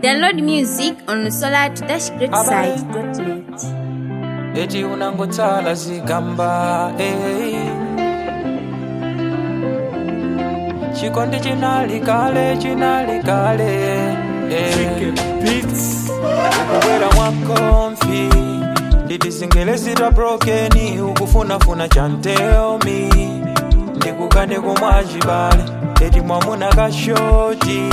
Download music on solar-greatside.net. eti unangotsala zigamba eh. chikondi chinali kale chinali kale eh. ukubwera mwakomfi nditizingelezita brokeni ukufunafuna chanteomi ndikukane kumwachibale eti mwamuna kashoti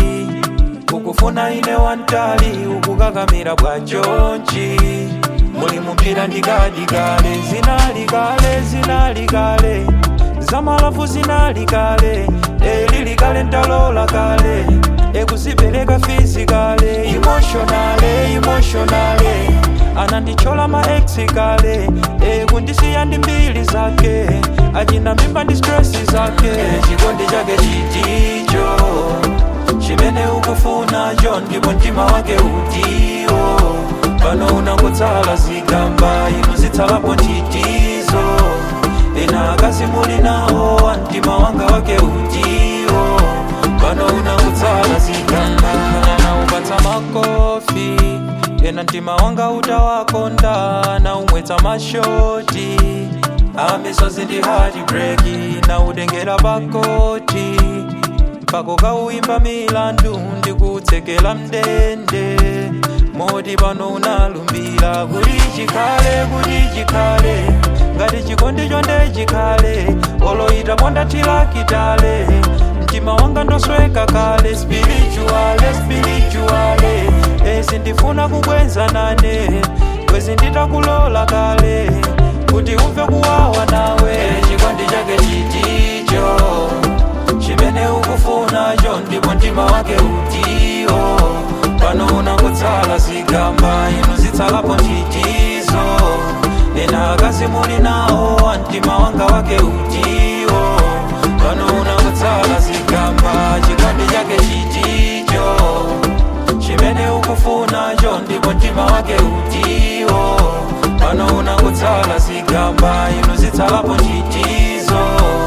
ukufuna ine wantali ukukakamira bwajonji muli mupira ndikadikale zinali kale zinali kale zamalafu zinali kale elili kale ndalola kale ekuzipereka fizikale emotionale emotionale anandichola maeksi kale ekundisiya ndi mbili zake achina mimba ndi stresi zake chikondi chake chiticho chimene ukufuna ndipo mtima wake utiwo pano unangotsala zigamba inu zitsalapo ntchitizo ena akazi muli nawo mtima wanga wake utiwo pano unangotsala zigamba naupatsa makofi ena mtima wanga utawakonda naumwetsa mashoti amisozi ndi heartbreak nautengera pakoti mpako kauimba milandu ndikutsekela mndende moti pano unalumbira kuti chikhale kuti chikhale ngati chikondi chonde chikhale oloita mondathilakitale mtima wanga ndosweka kale spirituale spirituale ezi ndifuna kubwenza nane kwezi nditakulola kale kuti umve kuwawa nawe chikondi chake chiticho chimene ukufunacho ndipo mtima wake utiwo pano unangotsala zigamba inu zitsalapo ntchitizo ena akazi muli nawo mtima wanga wake utiwo pano unangotsala zigamba chikondi chake chiticho chimene ukufunacho ndipo mtima wake utiwo pano unangotsala zigamba inu zitsalapo ntchitizo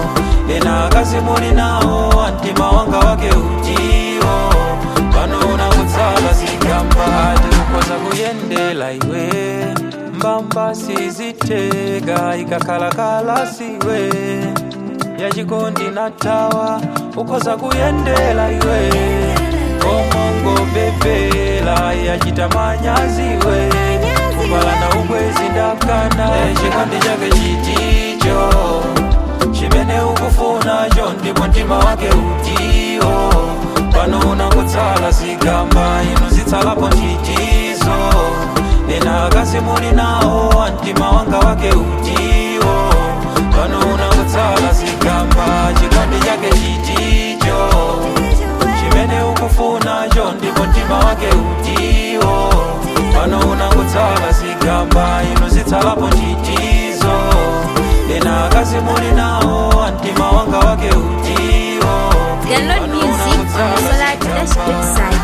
ena akazi muli nawo mtima wanga wake utiwo pano unangotsala zigamba tikukoza kuyendela iwe mbamba sizitega ikakhalakhala siwe yachikondi natawa ukhoza kuyendela iwe omongo bebela yachita manyaziwe kupalana ubwezi ndakana chikondi chake chiticho chimene ukufunacho ndipo mtima wake utiwo pano unangotsala zigamba inu zitsalapo ntchitizo ena akazi muli nawo mtima wanga wake utiwo pano unangotsala zigamba chikondi chake chiticho chimene ukufunacho ndipo mtima wake utiwo pano unangotsala zigamba inu zitsalapo ntchitizo ena akazi muli nawo mtima wanga wake utiwo Download music on solar-greatside.